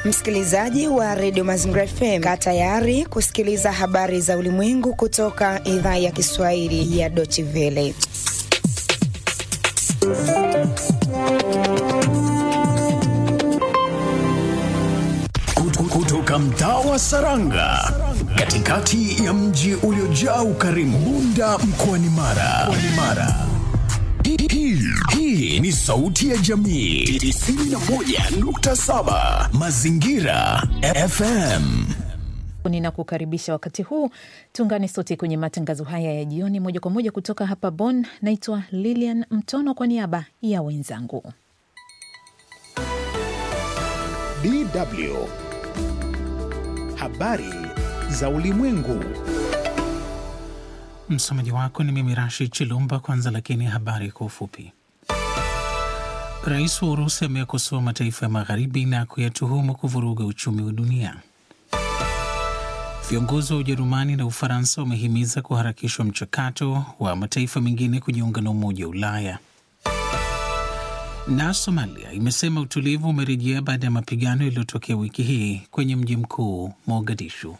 Msikilizaji wa redio Mazingira FM, kaa tayari kusikiliza habari za ulimwengu kutoka idhaa ya Kiswahili ya Deutsche Welle. Kutoka mtaa wa Saranga, katikati ya mji uliojaa ukarimu, Bunda mkoani Mara. Mara. Hii, hii ni sauti ya jamii 91.7 Mazingira FM. Ninakukaribisha wakati huu, tuungane sote kwenye matangazo haya ya jioni moja kwa moja kutoka hapa Bonn. Naitwa Lilian Mtono kwa niaba ya wenzangu. DW Habari za Ulimwengu. Msomaji wako ni mimi Rashid Chilumba. Kwanza lakini habari kwa ufupi. Rais wa Urusi ameyakosoa mataifa ya magharibi na kuyatuhumu kuvuruga uchumi wa dunia. Viongozi wa Ujerumani na Ufaransa wamehimiza kuharakishwa mchakato wa mataifa mengine kujiunga na Umoja wa Ulaya. Na Somalia imesema utulivu umerejea baada ya mapigano yaliyotokea wiki hii kwenye mji mkuu Mogadishu.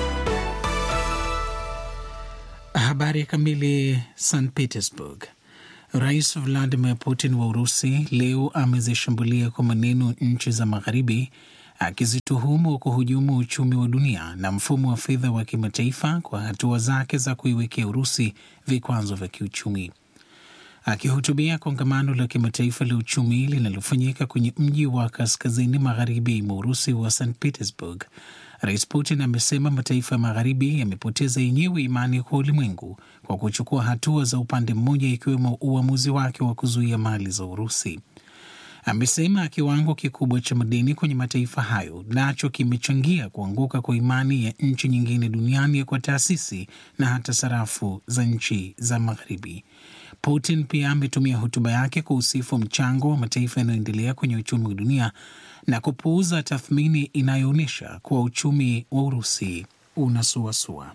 Habari kamili. St Petersburg. Rais Vladimir Putin wa Urusi leo amezishambulia kwa maneno nchi za Magharibi, akizituhumu kuhujumu uchumi wa dunia na mfumo wa fedha wa kimataifa kwa hatua zake za kuiwekea Urusi vikwazo vya kiuchumi. Akihutubia kongamano la kimataifa la uchumi linalofanyika kwenye mji wa kaskazini magharibi mwa Urusi wa St Petersburg, Rais Putin amesema mataifa ya magharibi yamepoteza yenyewe imani kwa ulimwengu kwa kuchukua hatua za upande mmoja, ikiwemo uamuzi wake wa kuzuia mali za Urusi. Amesema kiwango kikubwa cha madeni kwenye mataifa hayo nacho kimechangia kuanguka kwa imani ya nchi nyingine duniani kwa taasisi na hata sarafu za nchi za magharibi. Putin pia ametumia hotuba yake kuhusifu mchango wa mataifa yanayoendelea kwenye uchumi wa dunia na kupuuza tathmini inayoonyesha kuwa uchumi wa Urusi unasuasua.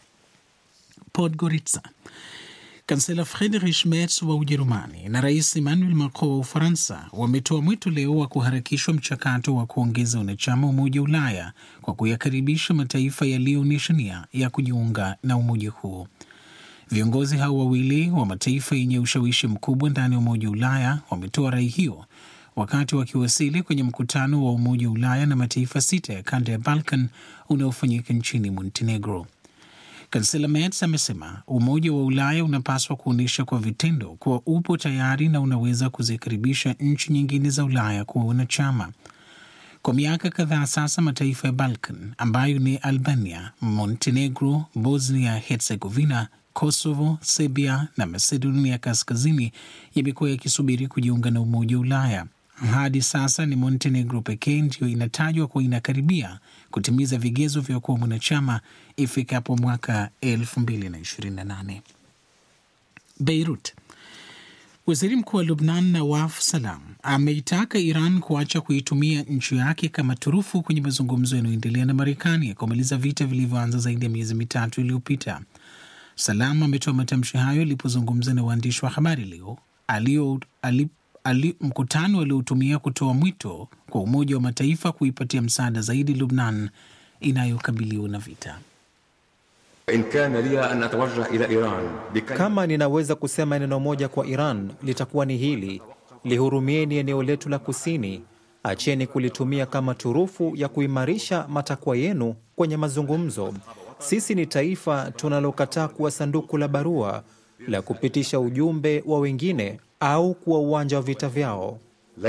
Podgorica. Kansela Friedrich Merz wa Ujerumani na Rais Emmanuel Macron wa Ufaransa wametoa mwito leo wa kuharakishwa mchakato wa kuongeza wanachama Umoja wa Ulaya kwa kuyakaribisha mataifa yaliyoonyesha nia ya kujiunga na umoja huo. Viongozi hao wawili wa mataifa yenye ushawishi mkubwa ndani ya Umoja wa Ulaya wametoa rai hiyo wakati wakiwasili kwenye mkutano wa Umoja wa Ulaya na mataifa sita ya kanda ya Balkan unaofanyika nchini Montenegro. Kansela Merz amesema Umoja wa Ulaya unapaswa kuonyesha kwa vitendo kuwa upo tayari na unaweza kuzikaribisha nchi nyingine za Ulaya kuwa wanachama. Kwa miaka kadhaa sasa, mataifa ya Balkan ambayo ni Albania, Montenegro, Bosnia Herzegovina, Kosovo, Serbia na Macedonia Kaskazini yamekuwa yakisubiri kujiunga na Umoja wa Ulaya. Hadi sasa ni Montenegro pekee ndiyo inatajwa kuwa inakaribia kutimiza vigezo vya kuwa mwanachama ifikapo mwaka 2028. Beirut. Waziri mkuu wa Lubnan Nawaf Salam ameitaka Iran kuacha kuitumia nchi yake kama turufu kwenye mazungumzo yanayoendelea na Marekani ya kumaliza vita vilivyoanza zaidi ya miezi mitatu iliyopita. Salam ametoa matamshi hayo alipozungumza na waandishi wa habari leo alio, ali, ali, mkutano aliotumia kutoa mwito kwa Umoja wa Mataifa kuipatia msaada zaidi Lubnan inayokabiliwa na vita. Kama ninaweza kusema neno moja kwa Iran litakuwa ni hili: lihurumieni eneo letu la kusini, acheni kulitumia kama turufu ya kuimarisha matakwa yenu kwenye mazungumzo. Sisi ni taifa tunalokataa kuwa sanduku la barua la kupitisha ujumbe wa wengine au kuwa uwanja wa vita vyao.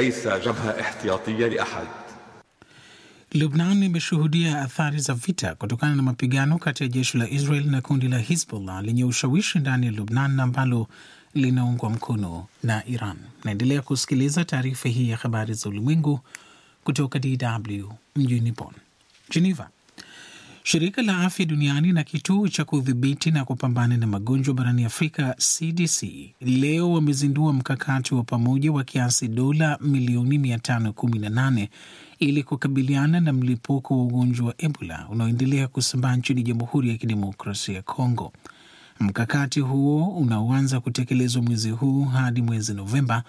Lubnan imeshuhudia athari za vita kutokana na mapigano kati ya jeshi la Israel na kundi la Hizbullah lenye ushawishi ndani ya Lubnan ambalo linaungwa mkono na Iran. Naendelea kusikiliza taarifa hii ya habari za ulimwengu kutoka DW mjini Bonn. Geneva. Shirika la Afya Duniani na kituo cha kudhibiti na kupambana na magonjwa barani Afrika, CDC, leo wamezindua mkakati wa pamoja wa kiasi dola milioni 518 ili kukabiliana na mlipuko wa ugonjwa wa Ebola unaoendelea kusambaa nchini Jamhuri ya Kidemokrasia ya Kongo. Mkakati huo unaoanza kutekelezwa mwezi huu hadi mwezi Novemba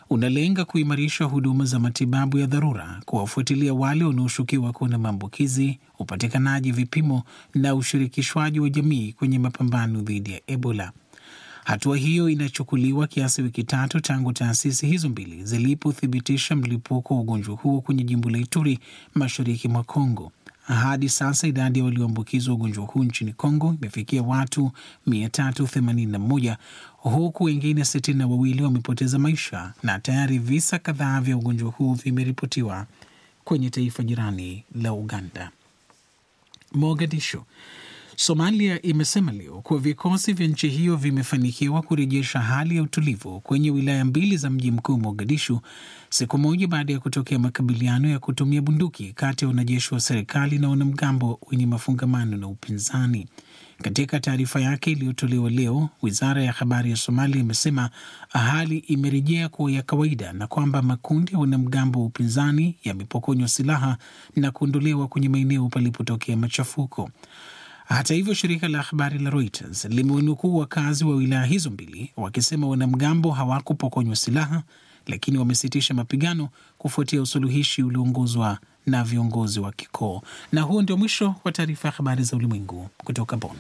unalenga kuimarisha huduma za matibabu ya dharura, kuwafuatilia wale wanaoshukiwa kuwa na maambukizi, upatikanaji vipimo na ushirikishwaji wa jamii kwenye mapambano dhidi ya Ebola. Hatua hiyo inachukuliwa kiasi wiki tatu tangu taasisi hizo mbili zilipothibitisha mlipuko wa ugonjwa huo kwenye jimbo la Ituri, mashariki mwa Kongo. Hadi sasa idadi ya walioambukizwa ugonjwa huu nchini Kongo imefikia watu 381 huku wengine sitini na wawili wamepoteza maisha na tayari visa kadhaa vya ugonjwa huu vimeripotiwa kwenye taifa jirani la Uganda. Mogadishu. Somalia imesema leo kuwa vikosi vya nchi hiyo vimefanikiwa kurejesha hali ya utulivu kwenye wilaya mbili za mji mkuu Mogadishu, siku moja baada ya kutokea makabiliano ya kutumia bunduki kati ya wanajeshi wa serikali na wanamgambo wenye mafungamano na upinzani. Katika taarifa yake iliyotolewa leo, wizara ya habari ya Somalia imesema hali imerejea kuwa ya kawaida na kwamba makundi ya wanamgambo wa upinzani yamepokonywa silaha na kuondolewa kwenye maeneo palipotokea machafuko. Hata hivyo, shirika la habari la Reuters limewanukuu wakazi wa wilaya hizo mbili wakisema wanamgambo hawakupokonywa silaha, lakini wamesitisha mapigano kufuatia usuluhishi ulioongozwa na viongozi wa kikoo. Na huo ndio mwisho wa taarifa ya habari za ulimwengu kutoka Bonn.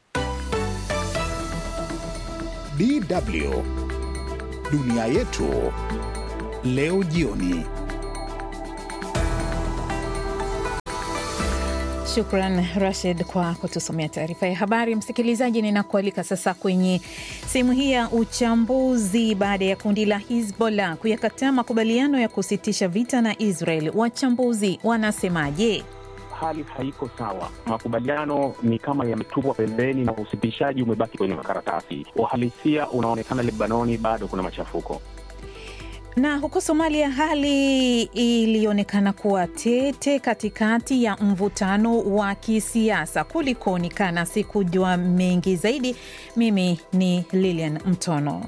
DW dunia yetu leo jioni. Shukran Rashid kwa kutusomea taarifa ya habari. Msikilizaji, ninakualika sasa kwenye sehemu hii ya uchambuzi. Baada ya kundi la Hizbollah kuyakataa makubaliano ya kusitisha vita na Israel, wachambuzi wanasemaje? Hali haiko sawa. Makubaliano ni kama yametupwa pembeni na usitishaji umebaki kwenye makaratasi. Uhalisia unaonekana Lebanoni bado kuna machafuko na huko Somalia hali ilionekana kuwa tete katikati ya mvutano wa kisiasa. Kulikoni? Kana sikujua mengi zaidi. Mimi ni Lilian Mtono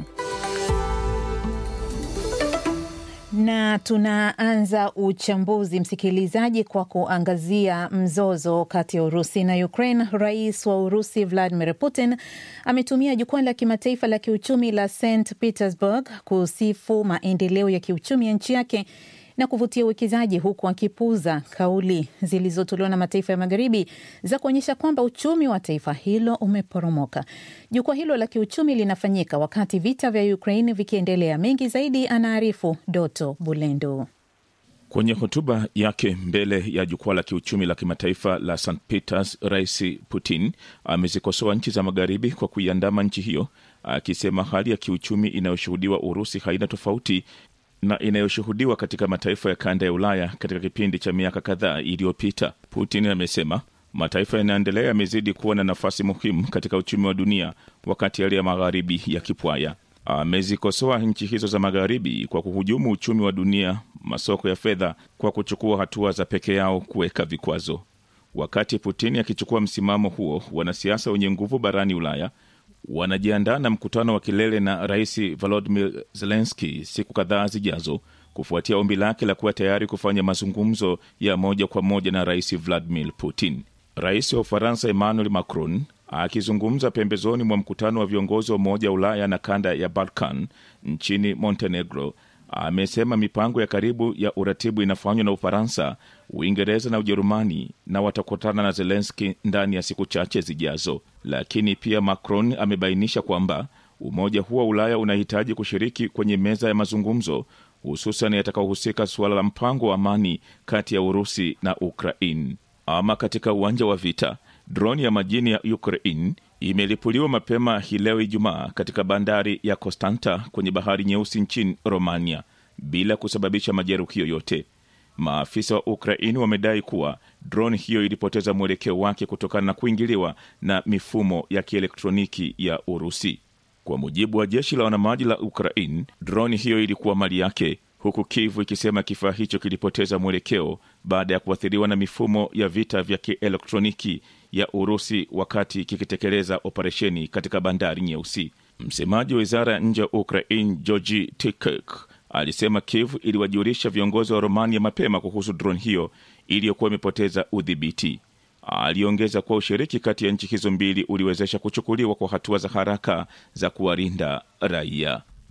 na tunaanza uchambuzi msikilizaji, kwa kuangazia mzozo kati ya Urusi na Ukraine. Rais wa Urusi Vladimir Putin ametumia jukwaa la kimataifa la kiuchumi la St Petersburg kusifu maendeleo ya kiuchumi ya nchi yake na kuvutia uwekezaji huku akipuuza kauli zilizotolewa na mataifa ya magharibi za kuonyesha kwamba uchumi wa taifa hilo umeporomoka. Jukwaa hilo la kiuchumi linafanyika wakati vita vya Ukraine vikiendelea. Mengi zaidi anaarifu Doto Bulendo. Kwenye hotuba yake mbele ya jukwaa la kiuchumi la kimataifa la St Peters, Rais Putin amezikosoa nchi za magharibi kwa kuiandama nchi hiyo, akisema hali ya kiuchumi inayoshuhudiwa Urusi haina tofauti na inayoshuhudiwa katika mataifa ya kanda ya Ulaya katika kipindi cha miaka kadhaa iliyopita. Putin amesema mataifa yanaendelea yamezidi kuwa na nafasi muhimu katika uchumi wa dunia, wakati yale ya magharibi yakipwaya. Amezikosoa nchi hizo za magharibi kwa kuhujumu uchumi wa dunia, masoko ya fedha, kwa kuchukua hatua za peke yao kuweka vikwazo. Wakati Putin akichukua msimamo huo, wanasiasa wenye nguvu barani Ulaya wanajiandaa na mkutano wa kilele na rais Volodymyr Zelensky siku kadhaa zijazo, kufuatia ombi lake la kuwa tayari kufanya mazungumzo ya moja kwa moja na rais Vladimir Putin. Rais wa Ufaransa Emmanuel Macron akizungumza pembezoni mwa mkutano wa viongozi wa Umoja wa Ulaya na kanda ya Balkan nchini Montenegro amesema mipango ya karibu ya uratibu inafanywa na Ufaransa, Uingereza na Ujerumani na watakutana na Zelenski ndani ya siku chache zijazo. Lakini pia Macron amebainisha kwamba umoja huo wa Ulaya unahitaji kushiriki kwenye meza ya mazungumzo, hususan yatakaohusika suala la mpango wa amani kati ya Urusi na Ukraine. Ama katika uwanja wa vita, droni ya majini ya Ukraine imelipuliwa mapema hii leo Ijumaa katika bandari ya Constanta kwenye bahari Nyeusi nchini Romania bila kusababisha majeruhi yoyote. Maafisa wa Ukraini wamedai kuwa droni hiyo ilipoteza mwelekeo wake kutokana na kuingiliwa na mifumo ya kielektroniki ya Urusi. Kwa mujibu wa jeshi la wanamaji la Ukraine, droni hiyo ilikuwa mali yake, huku Kiev ikisema kifaa hicho kilipoteza mwelekeo baada ya kuathiriwa na mifumo ya vita vya kielektroniki ya Urusi wakati kikitekeleza operesheni katika bandari Nyeusi. Msemaji wa wizara ya nje ya Ukraine Georgi Tikek alisema Kiev iliwajulisha viongozi wa Romania mapema kuhusu drone hiyo iliyokuwa imepoteza udhibiti. Aliongeza kuwa ushiriki kati ya nchi hizo mbili uliwezesha kuchukuliwa kwa hatua za haraka za kuwalinda raia.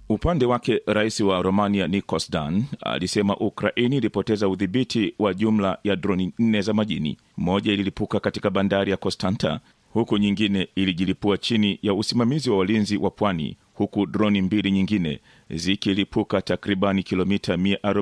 Upande wake rais wa Romania Nikos Dan alisema Ukraini ilipoteza udhibiti wa jumla ya droni nne za majini. Moja ililipuka katika bandari ya Constanta, huku nyingine ilijilipua chini ya usimamizi wa walinzi wa pwani, huku droni mbili nyingine zikilipuka takribani kilomita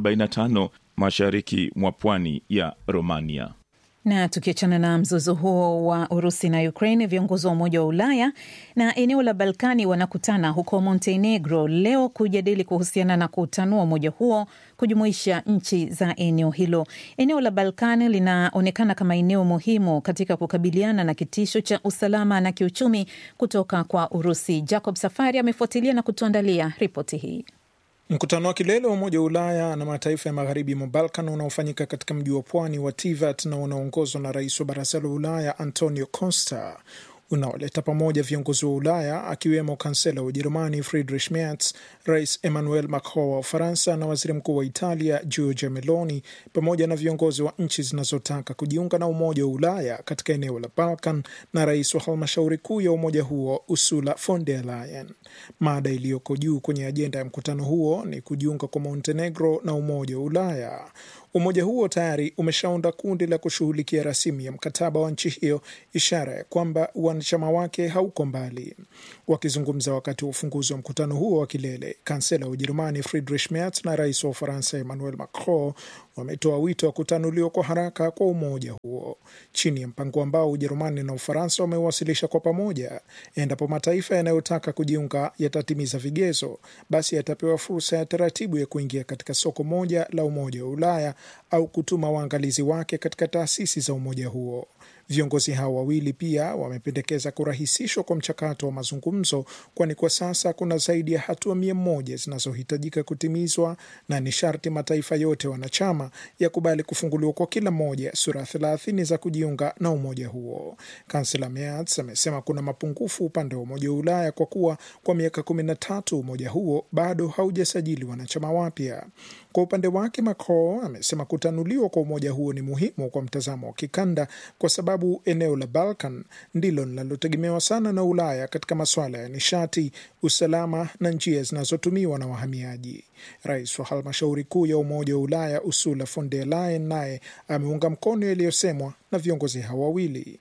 145 mashariki mwa pwani ya Romania. Na tukiachana na mzozo huo wa Urusi na Ukraine, viongozi wa Umoja wa Ulaya na eneo la Balkani wanakutana huko Montenegro leo kujadili kuhusiana na kutanua umoja huo kujumuisha nchi za eneo hilo. Eneo la Balkani linaonekana kama eneo muhimu katika kukabiliana na kitisho cha usalama na kiuchumi kutoka kwa Urusi. Jacob Safari amefuatilia na kutuandalia ripoti hii. Mkutano wa kilele wa Umoja wa Ulaya na mataifa ya magharibi mwa Balkan unaofanyika katika mji wa pwani wa Tivat na unaoongozwa na rais wa Baraza la Ulaya Antonio Costa unaoleta pamoja viongozi wa Ulaya akiwemo kansela wa Ujerumani Friedrich Merz, rais Emmanuel Macron wa Ufaransa na waziri mkuu wa Italia Giorgia Meloni, pamoja na viongozi wa nchi zinazotaka kujiunga na Umoja wa Ulaya katika eneo la Balkan na rais wa halmashauri kuu ya umoja huo Ursula von der Leyen. Mada iliyoko juu kwenye ajenda ya mkutano huo ni kujiunga kwa Montenegro na Umoja wa Ulaya. Umoja huo tayari umeshaunda kundi la kushughulikia rasimu ya mkataba wa nchi hiyo, ishara ya kwamba wanachama wake hauko mbali. Wakizungumza wakati wa ufunguzi wa mkutano huo wa kilele, kansela wa Ujerumani Friedrich Merz na rais wa Ufaransa Emmanuel Macron wametoa wito wa kutanuliwa kwa haraka kwa umoja huo chini ya mpango ambao Ujerumani na Ufaransa wamewasilisha kwa pamoja. Endapo mataifa yanayotaka kujiunga yatatimiza vigezo, basi yatapewa fursa ya taratibu ya kuingia katika soko moja la Umoja wa Ulaya au kutuma waangalizi wake katika taasisi za umoja huo. Viongozi hao wawili pia wamependekeza kurahisishwa kwa mchakato wa mazungumzo, kwani kwa sasa kuna zaidi ya hatua mia moja zinazohitajika kutimizwa na ni sharti mataifa yote wanachama yakubali kufunguliwa kwa kila moja sura thelathini za kujiunga na umoja huo. Kansela Merz amesema kuna mapungufu upande wa Umoja wa Ulaya kwa kuwa kwa miaka kumi na tatu umoja huo bado haujasajili wanachama wapya. Kwa upande wake Macron amesema kutanuliwa kwa umoja huo ni muhimu kwa mtazamo wa kikanda kwa sababu eneo la Balkan ndilo linalotegemewa sana na Ulaya katika masuala ya nishati, usalama na njia zinazotumiwa na wahamiaji. Rais wa halmashauri kuu ya Umoja wa Ulaya Ursula von der Leyen naye ameunga mkono yaliyosemwa na viongozi hao wawili.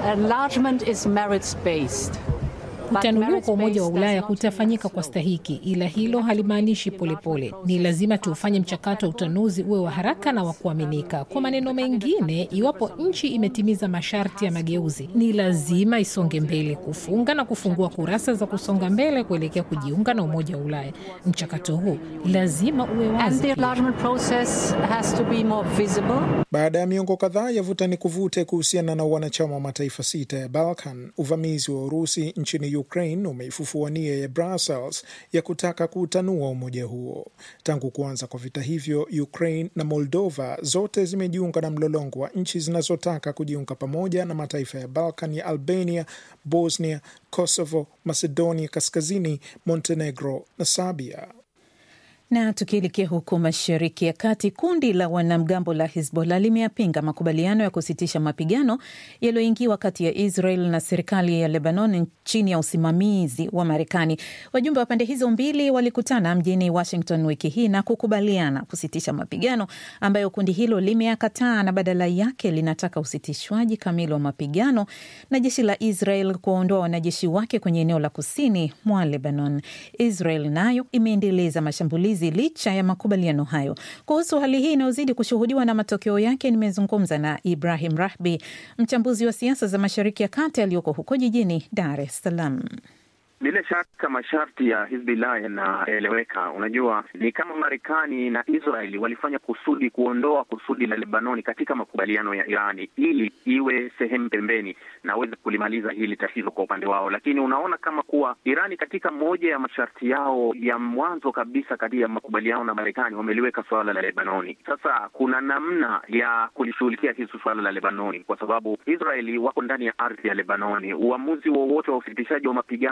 Kutanuliwa kwa Umoja wa Ulaya kutafanyika kwa stahiki, ila hilo halimaanishi polepole. Ni lazima tuufanye mchakato wa utanuzi uwe wa haraka na wa kuaminika. Kwa maneno mengine, iwapo nchi imetimiza masharti ya mageuzi, ni lazima isonge mbele, kufunga na kufungua kurasa za kusonga mbele kuelekea kujiunga na Umoja wa Ulaya. Mchakato huu lazima uwe wazi. Baada ya miongo kadhaa ya vuta ni kuvute kuhusiana na wanachama wa mataifa sita ya Balkan, uvamizi wa Urusi nchini Ukraine umeifufua nia ya Brussels ya kutaka kuutanua umoja huo. Tangu kuanza kwa vita hivyo, Ukraine na Moldova zote zimejiunga na mlolongo wa nchi zinazotaka kujiunga pamoja na mataifa ya Balkan ya Albania, Bosnia, Kosovo, Macedonia Kaskazini, Montenegro na Serbia. Na tukielekea huko Mashariki ya Kati, kundi la wanamgambo la Hizbollah limeyapinga makubaliano ya kusitisha mapigano yaliyoingiwa kati ya Israel na serikali ya Lebanon chini ya usimamizi wa Marekani. Wajumbe wa pande hizo mbili walikutana mjini Washington wiki hii na kukubaliana kusitisha mapigano ambayo kundi hilo limeyakataa na badala yake linataka usitishwaji kamili wa mapigano na jeshi la Israel kuwaondoa wanajeshi wake kwenye eneo la kusini mwa Lebanon. Israel nayo imeendeleza mashambulizi licha ya makubaliano hayo. Kuhusu hali hii inayozidi kushuhudiwa na matokeo yake, nimezungumza na Ibrahim Rahbi, mchambuzi wa siasa za Mashariki ya Kati aliyoko huko jijini Dar es Salaam. Bila shaka masharti ya Hizbullah yanaeleweka. Unajua, ni kama Marekani na Israeli walifanya kusudi kuondoa kusudi la Lebanoni katika makubaliano ya Irani ili iwe sehemu pembeni na aweze kulimaliza hili tatizo kwa upande wao, lakini unaona kama kuwa Irani katika moja ya masharti yao ya mwanzo kabisa kati ya makubaliano na Marekani wameliweka suala la Lebanoni. Sasa kuna namna ya kulishughulikia hili suala la Lebanoni kwa sababu Israeli wako ndani ya ardhi ya Lebanoni. Uamuzi wowote wa usitishaji wa mapigano ndani ya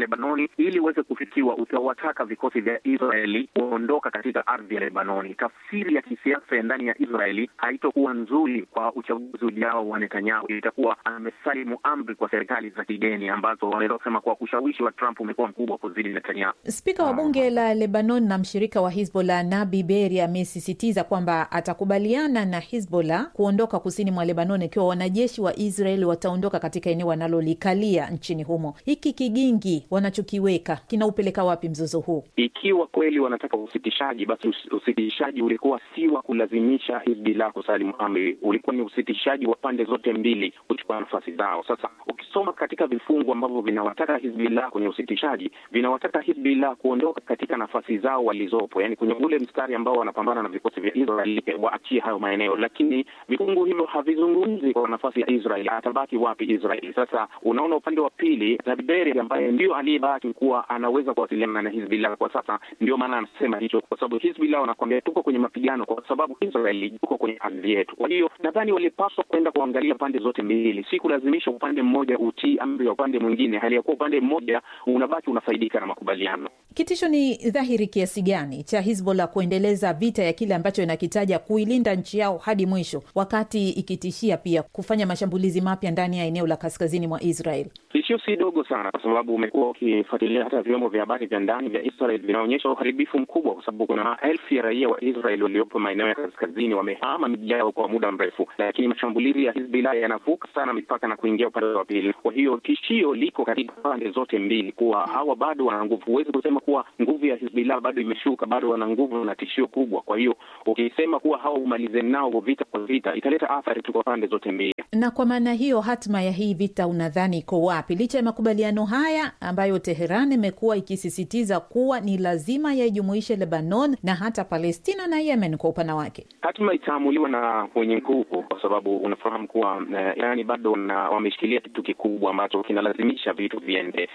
Lebanoni ili uweze kufikiwa, utawataka vikosi vya Israeli kuondoka katika ardhi ya Lebanoni. Tafsiri ya kisiasa ya ndani ya Israeli haitokuwa nzuri kwa uchaguzi ujao wa Netanyahu. Itakuwa amesalimu amri kwa serikali za kigeni ambazo wanaweza kusema kuwa ushawishi wa Trump umekuwa mkubwa kuzidi Netanyahu. Spika wa bunge la Lebanon na mshirika wa Hizbollah Nabi Berri amesisitiza kwamba atakubaliana na Hizbollah kuondoka kusini mwa Lebanon ikiwa wanajeshi wa Israel wataondoka katika eneo wanalolikalia nchini humo. Hiki kigingi wanachokiweka kinaupeleka wapi mzozo huu? Ikiwa kweli wanataka usitishaji, basi usitishaji ulikuwa si wa kulazimisha Hizbullah kusalimu amri, ulikuwa ni usitishaji wa pande zote mbili kuchukua nafasi zao. Sasa ukisoma katika vifungu ambavyo vinawataka Hizbullah kwenye usitishaji, vinawataka Hizbullah kuondoka katika nafasi zao walizopo, yani kwenye ule mstari ambao wanapambana na vikosi vya Israel, waachie hayo maeneo, lakini vifungu hivyo havizungumzi kwa nafasi ya Israel, atabaki wapi Israel? Sasa unaona upande wa pili, Zaberi ambaye ndio aliyebaki kuwa anaweza kuwasiliana na Hizbullah kwa sasa, ndio maana anasema hicho, kwa sababu Hizbullah wanakwambia tuko kwenye mapigano kwa sababu Israel yuko kwenye ardhi yetu. Kwa hiyo nadhani walipaswa kwenda kuangalia pande zote mbili, si kulazimisha upande mmoja utii amri ya upande mwingine, hali ya kuwa upande mmoja unabaki unafaidika na makubaliano. Kitisho ni dhahiri kiasi gani cha Hizbollah kuendeleza vita ya kile ambacho inakitaja kuilinda nchi yao hadi mwisho, wakati ikitishia pia kufanya mashambulizi mapya ndani ya eneo la kaskazini mwa Israel? Tishio si dogo sana, kwa sababu umekuwa ukifuatilia hata vyombo vya habari vya ndani vya Israel vinaonyesha uharibifu mkubwa, kwa sababu kuna maelfu ya raia wa Israel waliopo maeneo ya kaskazini wamehama miji yao kwa muda mrefu, lakini mashambulizi ya Hizbullah yanavuka sana mipaka na kuingia upande wa pili. Kwa hiyo tishio liko katika pande zote mbili, kuwa hawa bado wana nguvu. Huwezi kusema kuwa nguvu ya Hizbullah bado imeshuka, bado wana nguvu na tishio kubwa. Kwa hiyo ukisema kuwa hawa umalize nao vita kwa vita, italeta athari tu kwa pande zote mbili. Na kwa maana hiyo, hatma ya hii vita unadhani iko wapi, licha ya makubaliano haya ambayo Teheran imekuwa ikisisitiza kuwa ni lazima yaijumuishe Lebanon na hata Palestina na Yemen kwa upana wake? Hatma itaamuliwa na wenye nguvu, kwa sababu unafahamu kuwa uh, Irani bado wameshikilia kitu kikubwa ambacho kinalazimisha vitu viende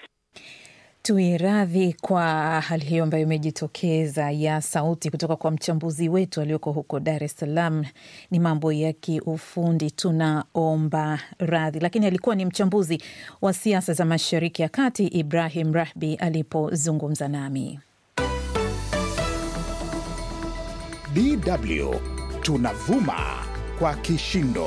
Tuiradhi kwa hali hiyo ambayo imejitokeza ya sauti kutoka kwa mchambuzi wetu alioko huko Dar es Salaam. Ni mambo ya kiufundi, tunaomba radhi, lakini alikuwa ni mchambuzi wa siasa za Mashariki ya Kati, Ibrahim Rahbi alipozungumza nami. DW tunavuma kwa kishindo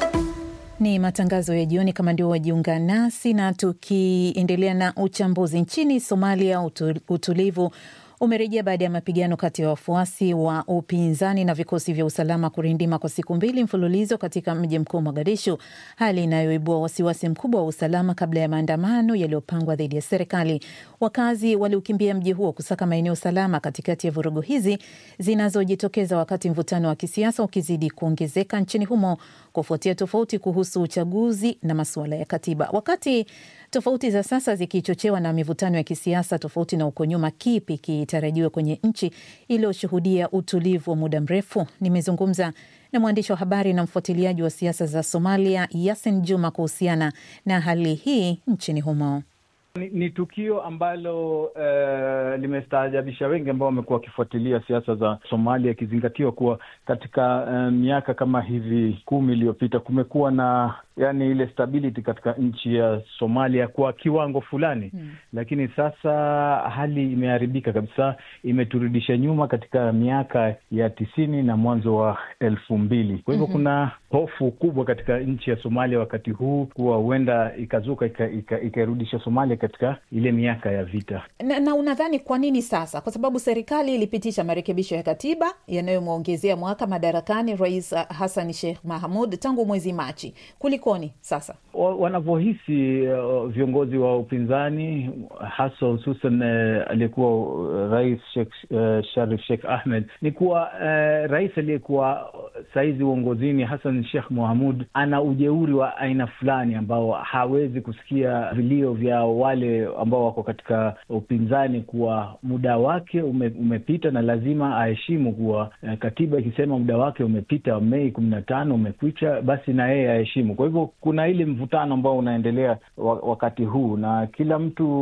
ni matangazo ya jioni. Kama ndio wajiunga nasi, na tukiendelea na uchambuzi, nchini Somalia utulivu umerejea baada ya mapigano kati ya wafuasi wa upinzani na vikosi vya usalama kurindima kwa siku mbili mfululizo katika mji mkuu Mogadishu, hali inayoibua wasiwasi mkubwa wa usalama kabla ya maandamano yaliyopangwa dhidi ya serikali. Wakazi waliukimbia mji huo kusaka maeneo salama katikati ya vurugu hizi zinazojitokeza wakati mvutano wa kisiasa ukizidi kuongezeka nchini humo kufuatia tofauti kuhusu uchaguzi na masuala ya katiba. Wakati tofauti za sasa zikichochewa na mivutano ya kisiasa tofauti na uko nyuma, kipi kitarajiwe kwenye nchi iliyoshuhudia utulivu wa muda mrefu? Nimezungumza na mwandishi wa habari na mfuatiliaji wa siasa za Somalia, Yasin Juma, kuhusiana na hali hii nchini humo. Ni, ni tukio ambalo uh, limestaajabisha wengi ambao wamekuwa wakifuatilia siasa za Somalia, ikizingatiwa kuwa katika uh, miaka kama hivi kumi iliyopita kumekuwa na yani ile stability katika nchi ya Somalia kwa kiwango fulani hmm. Lakini sasa hali imeharibika kabisa, imeturudisha nyuma katika miaka ya tisini na mwanzo wa elfu mbili. Kwa hivyo hmm. kuna hofu kubwa katika nchi ya Somalia wakati huu kuwa huenda ikazuka ikairudisha Somalia katika ile miaka ya vita. Na, na unadhani kwa nini sasa? Kwa sababu serikali ilipitisha marekebisho ya katiba yanayomwongezea mwaka madarakani Rais Hassan Sheikh Mahamud tangu mwezi Machi. Kulikoni sasa wanavyohisi uh, viongozi wa upinzani hasa hususan uh, aliyekuwa uh, rais Sheikh, uh, Sharif Sheikh Ahmed ni kuwa uh, rais aliyekuwa sahizi uongozini Hassan Sheikh Mohamud ana ujeuri wa aina fulani ambao hawezi kusikia vilio vya wale ambao wako katika upinzani kuwa muda wake ume, umepita na lazima aheshimu kuwa uh, katiba ikisema muda wake umepita Mei kumi na tano umekwisha, basi na yeye aheshimu. Kwa hivyo kuna ile mvutano ambao unaendelea wakati huu na kila mtu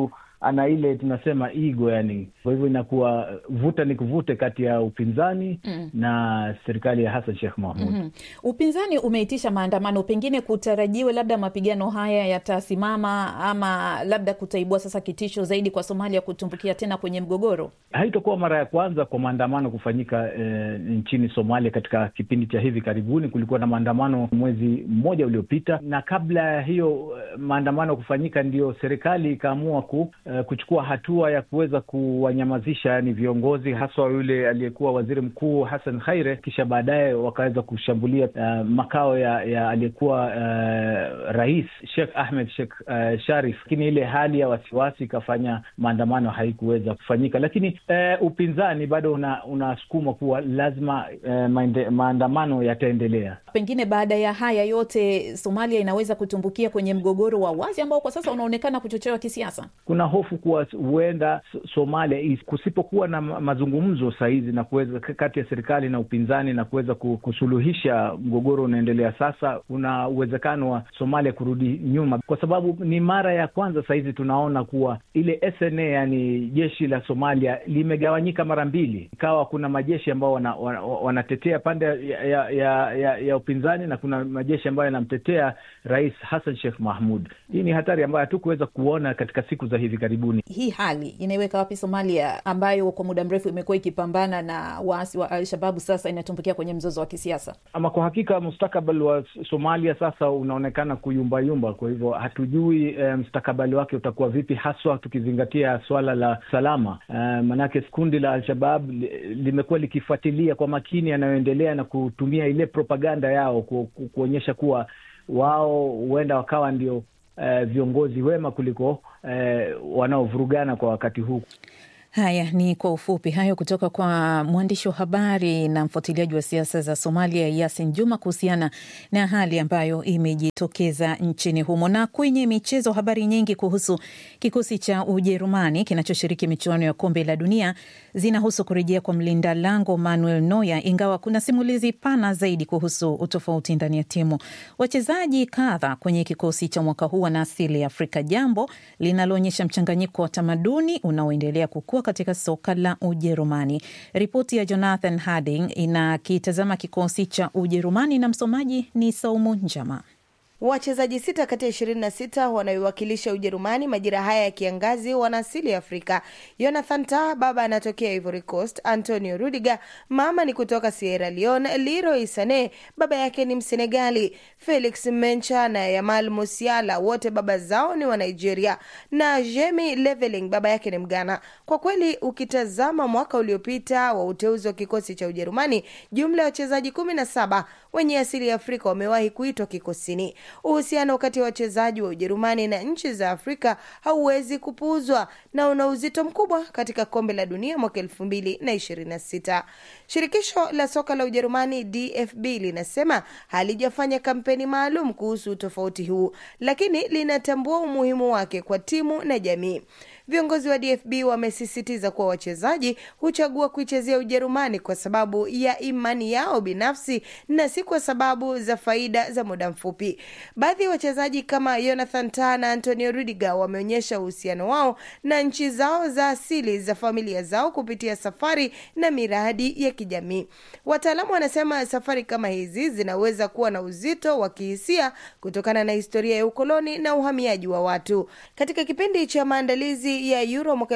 ana ile tunasema ego, yani kwa hivyo inakuwa vuta ni kuvute kati ya upinzani Mm. na serikali ya Hassan Sheikh Mahmud. Mhm. Upinzani umeitisha maandamano, pengine kutarajiwe labda mapigano haya yatasimama ama labda kutaibua sasa kitisho zaidi kwa Somalia kutumbukia tena kwenye mgogoro. Haitakuwa mara ya kwanza kwa maandamano kufanyika eh, nchini Somalia. Katika kipindi cha hivi karibuni kulikuwa na maandamano mwezi mmoja uliopita, na kabla ya hiyo eh, maandamano kufanyika, ndio serikali ikaamua ku, eh, kuchukua hatua ya kuweza kuwanyamazisha yani viongozi haswa yule aliyekuwa waziri mkuu Hassan Khaire, kisha baadaye wakaweza kushambulia eh, makao ya, ya aliyekuwa eh, rais Sheikh Ahmed Sheikh eh, Sharif, lakini ile hali ya wasiwasi ikafanya maandamano haikuweza kufanyika, lakini eh, upinzani bado una- unasukuma kuwa lazima eh, maende, maandamano yataendelea. Pengine baada ya haya yote, Somalia inaweza kutumbukia kwenye mgogoro wa wazi ambao kwa sasa unaonekana kuchochewa kisiasa. Kuna hofu kuwa huenda S- Somalia is- kusipokuwa na ma- mazungumzo sahizi na kuweza kati ya serikali na upinzani na kuweza ku- kusuluhisha mgogoro unaendelea sasa, kuna uwezekano wa Somalia kurudi nyuma, kwa sababu ni mara ya kwanza sahizi tunaona kuwa ile SNA, yani jeshi la Somalia limegawanyika mara mbili, ikawa kuna majeshi ambao wana, wana, wanatetea pande ya, ya, ya, ya, ya upinzani na kuna majeshi ambayo yanamtetea Rais Hassan Sheikh Mahmud. Hii ni hatari ambayo hatukuweza kuona katika siku za hivi karibuni. Hii hali inaiweka wapi Somalia ambayo kwa muda mrefu imekuwa ikipambana na waasi wa Al-Shababu, sasa inatumbukia kwenye mzozo wa kisiasa? Ama kwa hakika mustakabali wa Somalia sasa unaonekana kuyumbayumba. Kwa hivyo hatujui eh, mustakabali wake utakuwa vipi, haswa tukizingatia swala la salama. Eh, manake kundi la Al-Shabab li- limekuwa likifuatilia kwa makini yanayoendelea na kutumia ile propaganda yao ku, ku, kuonyesha kuwa wao huenda wakawa ndio eh, viongozi wema kuliko eh, wanaovurugana kwa wakati huu. Haya ni kwa ufupi hayo kutoka kwa mwandishi wa habari na mfuatiliaji wa siasa za Somalia Yasin Juma kuhusiana na hali ambayo imejitokeza nchini humo. Na kwenye michezo, habari nyingi kuhusu kikosi cha Ujerumani kinachoshiriki michuano ya kombe la dunia zinahusu kurejea kwa mlinda lango Manuel Neuer, ingawa kuna simulizi pana zaidi kuhusu utofauti ndani ya timu. Wachezaji kadha kwenye kikosi cha mwaka huu wana asili ya Afrika, jambo linaloonyesha mchanganyiko wa tamaduni unaoendelea kukua katika soka la Ujerumani. Ripoti ya Jonathan Harding inakitazama kikosi cha Ujerumani na msomaji ni Saumu Njama. Wachezaji sita kati ya ishirini na sita wanaoiwakilisha Ujerumani majira haya ya kiangazi wana asili ya Afrika. Jonathan Tah baba anatokea Ivory Coast, Antonio Rudiger mama ni kutoka Sierra Leone, Leroy Sane baba yake ni Msenegali, Felix Mencha na Yamal Musiala wote baba zao ni wa Nigeria, na Jemi Leveling baba yake ni Mgana. Kwa kweli ukitazama mwaka uliopita wa uteuzi wa kikosi cha Ujerumani, jumla ya wachezaji kumi na saba wenye asili ya Afrika wamewahi kuitwa kikosini. Uhusiano kati ya wachezaji wa Ujerumani na nchi za Afrika hauwezi kupuuzwa na una uzito mkubwa katika kombe la dunia mwaka elfu mbili na ishirini na sita. Shirikisho la soka la Ujerumani DFB linasema halijafanya kampeni maalum kuhusu utofauti huu, lakini linatambua umuhimu wake kwa timu na jamii. Viongozi wa DFB wamesisitiza kuwa wachezaji huchagua kuichezea Ujerumani kwa sababu ya imani yao binafsi na si kwa sababu za faida za muda mfupi. Baadhi ya wachezaji kama Jonathan Tah na Antonio Rudiger wameonyesha uhusiano wao na nchi zao za asili za familia zao kupitia safari na miradi ya kijamii. Wataalamu wanasema safari kama hizi zinaweza kuwa na uzito wa kihisia kutokana na historia ya ukoloni na uhamiaji wa watu. Katika kipindi cha maandalizi ya Euro mwaka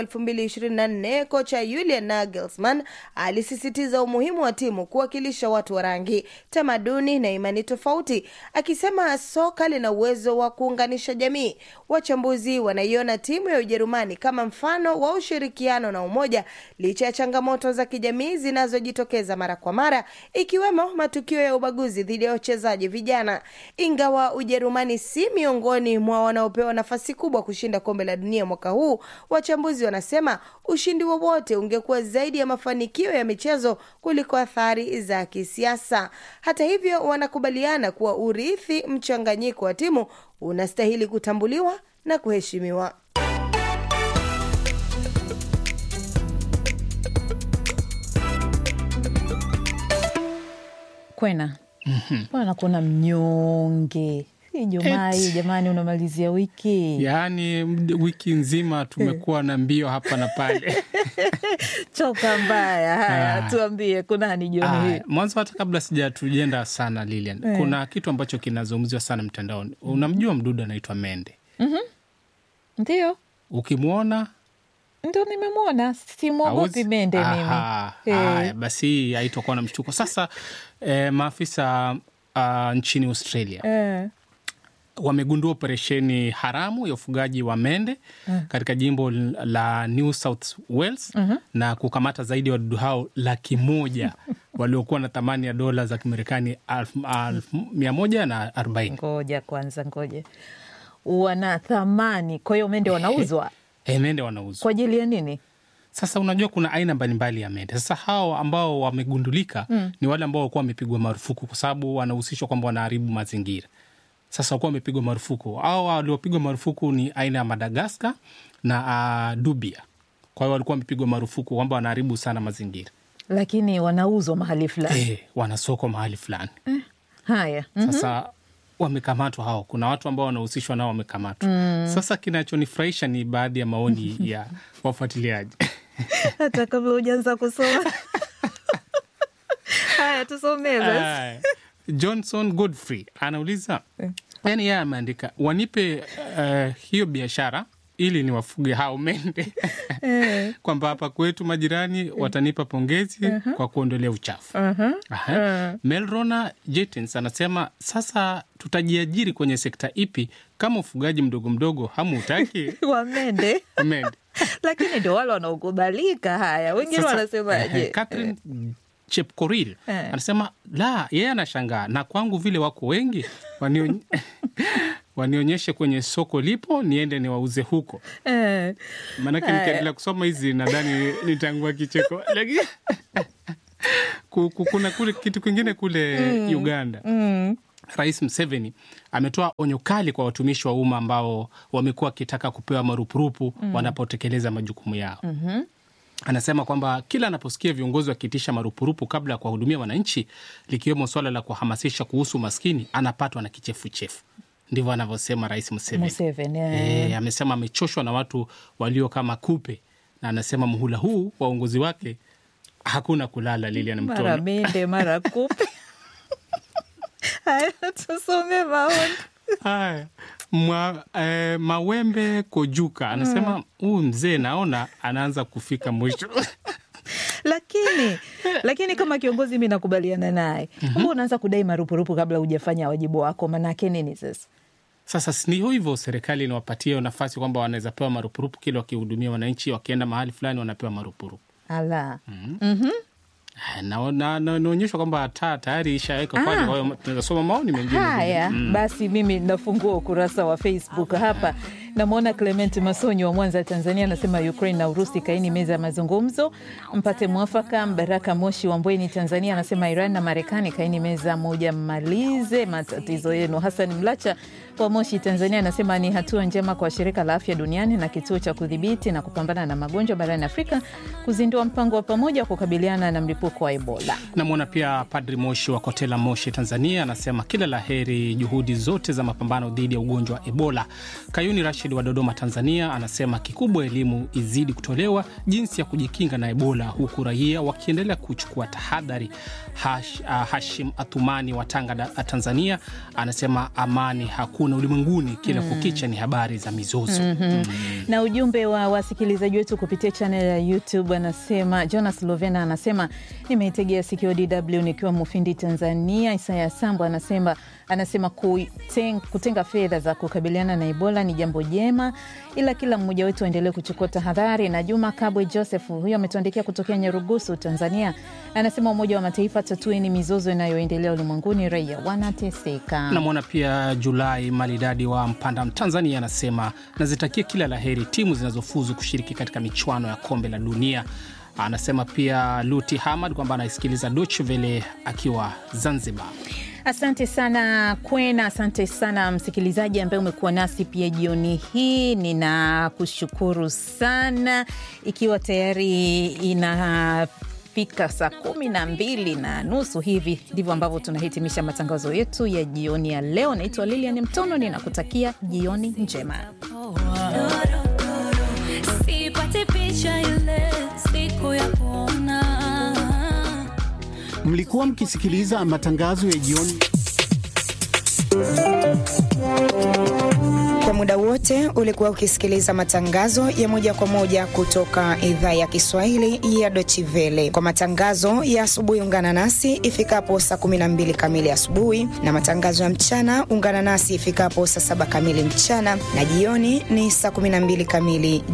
2024 kocha Julian Nagelsmann alisisitiza umuhimu wa timu kuwakilisha watu wa rangi, tamaduni na imani tofauti, akisema soka lina uwezo wa kuunganisha jamii. Wachambuzi wanaiona timu ya Ujerumani kama mfano wa ushirikiano na umoja licha ya changamoto za kijamii zinazojitokeza mara kwa mara, ikiwemo matukio ya ubaguzi dhidi ya wachezaji vijana. Ingawa Ujerumani si miongoni mwa wanaopewa nafasi kubwa kushinda kombe la dunia mwaka huu, wachambuzi wanasema ushindi wowote ungekuwa zaidi ya mafanikio ya michezo kuliko athari za kisiasa. Hata hivyo, wanakubaliana kuwa urithi mchanganyiko wa timu unastahili kutambuliwa na kuheshimiwa. Kwena bwana, kuna mnyonge Ijumaa hii jamani, unamalizia wiki yaani md- wiki nzima tumekuwa na mbio hapa na pale. choka mbaya. Haya, Ah. tuambie kunani jioni hii? Aya, mwanzo hata kabla sijatujenda sana Lilian, Eh. kuna kitu ambacho kinazungumziwa sana mtandaoni. Unamjua mdudu anaitwa mende, Mhm. Ndio, ukimwona ndo nimemwona, simwogopi hauzi- mende Aha, mimi. Eh. haya, basi hii haitokuwa na mshtuko. Sasa eh, maafisa uh, nchini Australia Eh. wamegundua operesheni haramu ya ufugaji wa mende Mm. katika jimbo la New South Wales Mhm. na kukamata zaidi ya wadudu hao laki moja waliokuwa na thamani ya dola za Kimarekani alfu- alfu mia moja na arobaini. Ngoja kwanza, ngoja, wana thamani. Kwa hiyo mende wanauzwa E, mende wanauzwa. kwa ajili ya nini? Sasa unajua kuna aina mbalimbali ya mende. Sasa hao ambao wamegundulika Mm. ni wale ambao walikuwa wamepigwa marufuku, kwa sababu wanahusishwa kwamba wanaharibu mazingira. Sasa walikuwa wamepigwa marufuku. Au waliopigwa marufuku ni aina ya Madagaskar na uh, Dubia. Kwa hiyo walikuwa wamepigwa marufuku kwamba wanaharibu sana mazingira. Lakini wanauzwa mahali fulani. E, wana soko mahali fulani. Haya, mhm. Sasa wamekamatwa hao, kuna watu ambao wanahusishwa nao wamekamatwa. Mm. Sasa kinachonifurahisha ni baadhi ya maoni ya wafuatiliaji hata kabla hujaanza kusoma. Haya, tusomee basi. Aya. Johnson Godfrey anauliza, yani yeye ameandika wanipe uh, hiyo biashara ili niwafuge hao mende Eh. kwamba hapa kwetu majirani watanipa pongezi Mhm. kwa kuondolea uchafu. Mhm. Aha. Melrona Jetins anasema sasa tutajiajiri kwenye sekta ipi kama ufugaji mdogo mdogo hamuutaki? Wamende Mende. lakini ndio wale wanaokubalika. Haya, wengine Sasa, wanasemaje? eh, Catherine Chepkoril Eh. anasema la, yeye anashangaa na kwangu vile wako wengi waniony... wanionyeshe kwenye soko lipo niende niwauze huko. Eh. Maanake Haya. nikiendelea kusoma hizi nadhani nitangua kicheko, lakini ku- ku- kuna kule kitu kingine kule Mm. Uganda Mm. Rais Museveni ametoa onyo kali kwa watumishi wa umma ambao wamekuwa wakitaka kupewa marupurupu Mm. wanapotekeleza majukumu yao. Mhm. Anasema kwamba kila anaposikia viongozi wakiitisha marupurupu kabla ya kuwahudumia wananchi, likiwemo swala la kuhamasisha kuhusu umaskini, anapatwa na kichefuchefu. Ndivyo anavyosema Rais Museveni. Museveni, eh. E, amesema amechoshwa na watu walio kama kupe, na anasema muhula huu wa uongozi wake hakuna kulala. Lilian mara Mtono. mende mara kupe. Haya, tusome maoni. Haya, Mwa, eh, Mawembe Kojuka anasema huyu mzee naona anaanza kufika mwisho. lakini lakini kama kiongozi mi nakubaliana naye kwamba unaanza kudai marupurupu kabla hujafanya wajibu wako, manake nini sasa? Sasa si ndio hivyo, serikali inawapatia nafasi kwamba wanaweza pewa marupurupu kila wakihudumia wananchi, wakienda mahali fulani wanapewa marupurupu. Ala. Mhm. Na- na- na- Naonyeshwa kwamba taa tayari ishaweka pale, Ah. kwa hiyo tunaweza soma maoni mengine. Haya Mm. basi, mimi nafungua ukurasa wa Facebook hapa. Namwona Clement Masonyi wa Mwanza, Tanzania, anasema Ukraine na Urusi kaini meza ya mazungumzo mpate mwafaka. Mbaraka Moshi wa Mbweni, Tanzania, anasema Iran na Marekani kaini meza moja, mmalize matatizo yenu. Hassan Mlacha wa Moshi, Tanzania, anasema ni hatua njema kwa shirika la afya duniani na kituo cha kudhibiti na kupambana na magonjwa barani Afrika kuzindua mpango wa pamoja wa kukabiliana na mlipuko wa Ebola. Namwona pia Padri Moshi wa Kotela, Moshi, Tanzania, anasema kila la heri juhudi zote za mapambano dhidi ya ugonjwa wa Ebola. Kayuni Rashid wa Dodoma, Tanzania, anasema kikubwa elimu izidi kutolewa jinsi ya kujikinga na Ebola, huku raia wakiendelea kuchukua tahadhari. Hash, uh, Hashim Athumani wa Tanga, da- Tanzania, anasema amani hakuna ulimwenguni, kila Mm. kukicha ni habari za mizozo. Mhm. na ujumbe wa wasikilizaji wetu kupitia chanel ya YouTube anasema, Jonas Lovena anasema nimeitegea sikio DW nikiwa Mufindi, Tanzania. Isaya Sambo anasema anasema kuten, kutenga fedha za kukabiliana na Ebola ni jambo jema, ila kila mmoja wetu aendelee kuchukua tahadhari. Na Juma Kabwe Joseph huyo ametuandikia kutokea Nyarugusu, Tanzania, anasema Umoja wa Mataifa tatueni mizozo inayoendelea ulimwenguni, raia wanateseka. Namwona pia Julai Malidadi wa Mpanda, Tanzania, anasema nazitakia kila la heri timu zinazofuzu kushiriki katika michuano ya kombe la dunia. Anasema pia Luti Hamad kwamba anaisikiliza Deutsche Welle akiwa Zanzibar. Asante sana Kwena, asante sana msikilizaji ambaye umekuwa nasi pia jioni hii. Ninakushukuru sana, ikiwa tayari ina inapofika saa kumi na mbili na nusu hivi ndivyo ambavyo tunahitimisha matangazo yetu ya jioni ya leo. Naitwa Lilian Mtono, ninakutakia jioni njema. Sipati picha ile siku ya kuona Mlikuwa mkisikiliza matangazo ya jioni Kwa muda wote ulikuwa ukisikiliza matangazo ya moja kwa moja kutoka idhaa ya Kiswahili ya Deutsche Welle. Kwa matangazo ya asubuhi, ungana nasi ifikapo saa 12 kamili asubuhi, na matangazo ya mchana ungana nasi ifikapo saa saba kamili mchana, na jioni ni saa 12 kamili